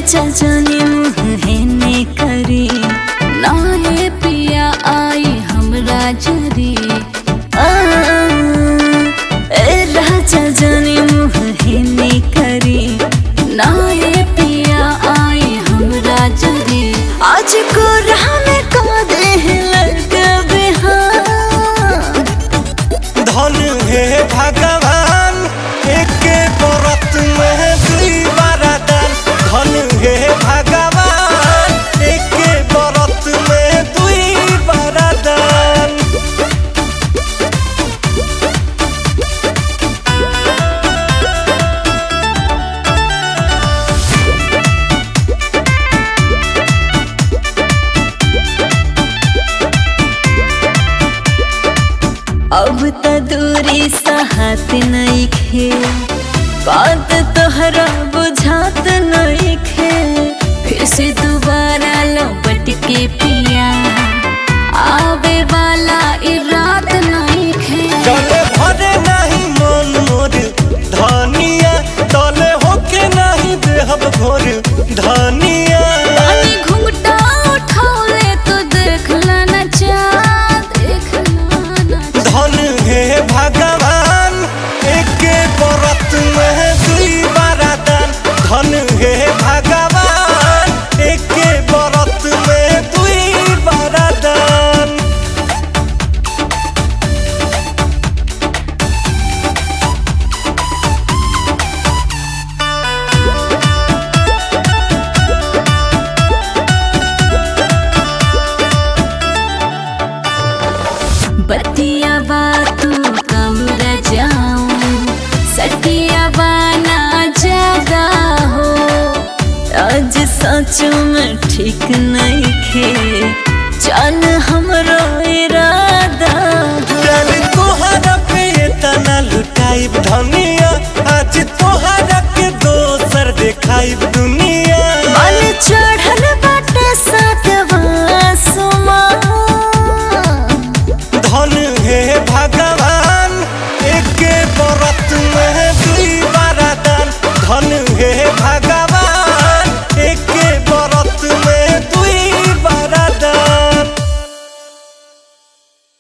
राजा जाने मुँह है ने करी नाये पिया आई हमरा जरी आ, ए राजा जाने मुँह है ने करी नाये पिया आई हमरा जरी आज को राह में का दे लगा बिहान धन हे भगवान एके व्रत में दुई वरदान धन हे भगवान एके व्रत में दुई वरदान अब त दूरी सहत नइखे बात तोहरा बुझात नइखे फिर से दोबारा लौट के पिया आवे वाला ई रात नइखे चले भरे नहीं मन मोर धनिया तले होके नहीं देहब घोर धनिया पानी घुंघटा उठौले तो देख ना चाँद देख ना धन हे भगवान एके व्रत में दुई वरदान धन हे भगवान एके व्रत में दुई वरदान बतिया बातू कमरा जाऊं सटिया बाना ज्यादा हो आज सच में ठीक नहीं खे चल हमरो इरादा हो चल तोहरा पे तना लुटाइब धनिया आज तोहरा के दोसर देखाइब दुनिया मन चढ़ल